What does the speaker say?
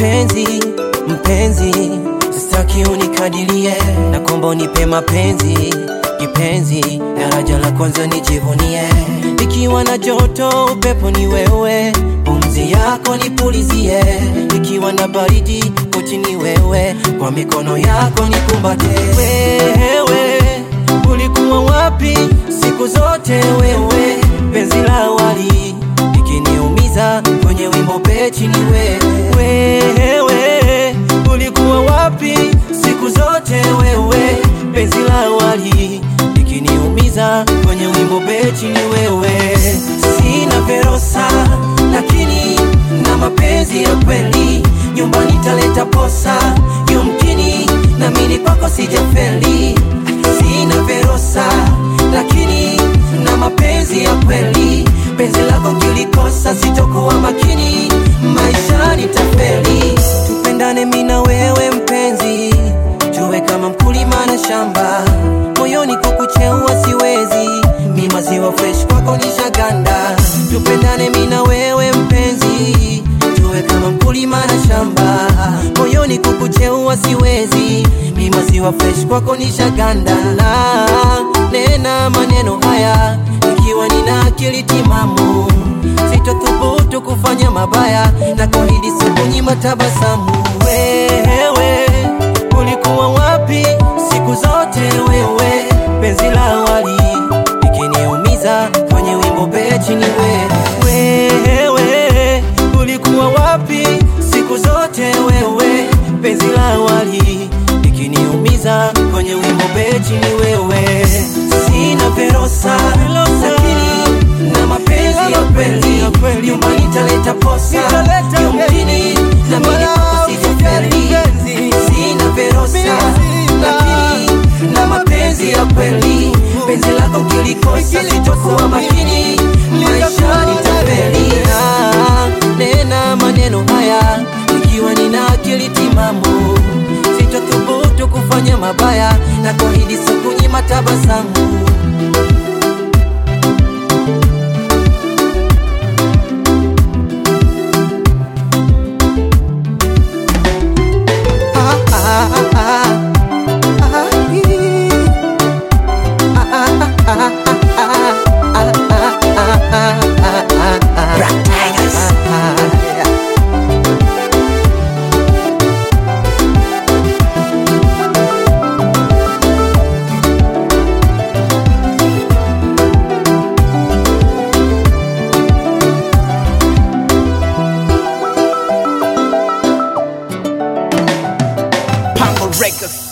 mpenzi, mpenzi, sitaki unikadirie, na kwamba unipe mapenzi kipenzi, daraja la kwanza nijivunie, nikiwa na joto upepo ni wewe, pumzi yako nipulizie, nikiwa na baridi koti ni wewe, kwa mikono yako nikumbate. Wewe ulikuwa wapi siku zote wewe, penzi la awali ikiniumiza kwenye wimbo pechi ni wewe. Wewe ulikuwa wapi siku zote wewe, penzi la awali ikiniumiza kwenye wimbo pechi ni wewe. Sina verosa lakini na mapenzi ya kweli, nyumbani taleta posa yumkini, na mimi kwako sijafeli. Sina verosa lakini na mapenzi ya kweli, penzi lako kilikosa, sitokuwa makini, maisha nitafeli. Tupendane mimi na wewe mpenzi, tuwe kama mkulima na shamba, moyoni kukucheua siwezi, mi maziwa fresh kwako nishaganda. Tupendane mimi na wewe mpenzi, tuwe kama mkulima na shamba, moyoni kukucheua siwezi, mi maziwa fresh kwako nishaganda. Na nena maneno haya ikiwa nina akili timamu, sitothubutu kufanya mabaya na kuahidi sikunyima tabasamu. Wewe ulikuwa wapi siku zote wewe, penzi la awali ikiniumiza kwenye wimbo pechi ni wewe. Wewe ulikuwa wapi siku zote wewe, penzi la awali ikiniumiza kwenye wimbo pechi ni wewe. Sina verosa lakini na mapenzi ya kweli, nyumbani taleta posa yumkini, na mimi kwako sijafeli. Sina verosa lakini na mapenzi ya kweli, penzi lako kilikosa, sitokuwa makini, maisha nitafeli. Ah, Nena maneno haya ikiwa nina akili timamu, sitothubutu kufanya mabaya na kuahidi sikunyima tabasamu. Ah, ah, ah, ah. Ah, ee. Ah, ah, ah, ah, ah, ah, ah, ah, ah, ah, ah, ah, yeah. Pango Records.